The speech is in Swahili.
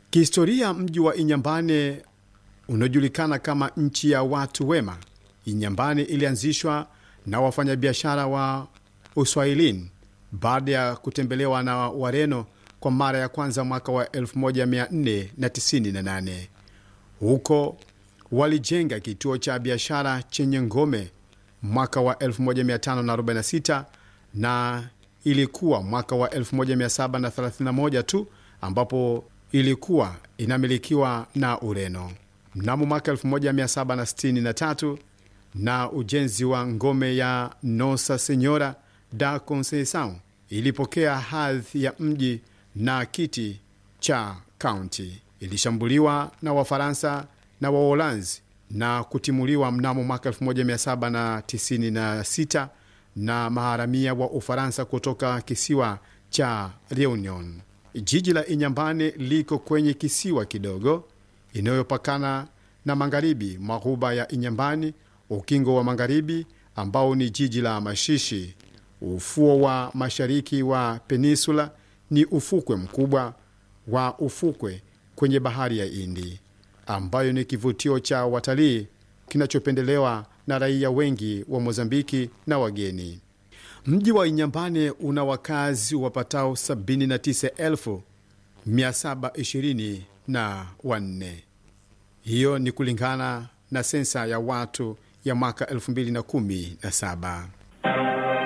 Kihistoria, mji wa Inyambane unaojulikana kama nchi ya watu wema. Inyambane ilianzishwa na wafanyabiashara wa Uswahilini baada ya kutembelewa na Wareno kwa mara ya kwanza mwaka wa 1498. Huko walijenga kituo cha biashara chenye ngome mwaka wa 1546 na ilikuwa mwaka wa 1731 tu ambapo ilikuwa inamilikiwa na Ureno. Mnamo mwaka 1763 na ujenzi wa ngome ya Nosa Senora da Conceição ilipokea hadhi ya mji na kiti cha kaunti. Ilishambuliwa na Wafaransa na Waholanzi na kutimuliwa mnamo mwaka 1796 na maharamia wa Ufaransa kutoka kisiwa cha Reunion. Jiji la Inyambane liko kwenye kisiwa kidogo inayopakana na magharibi mwa ghuba ya Inyambani, ukingo wa magharibi ambao ni jiji la Mashishi. Ufuo wa mashariki wa peninsula ni ufukwe mkubwa wa ufukwe kwenye bahari ya Hindi, ambayo ni kivutio cha watalii kinachopendelewa na raia wengi wa Mozambiki na wageni. Mji wa Inyambane una wakazi wapatao 79,724. Hiyo ni kulingana na sensa ya watu ya mwaka 2017.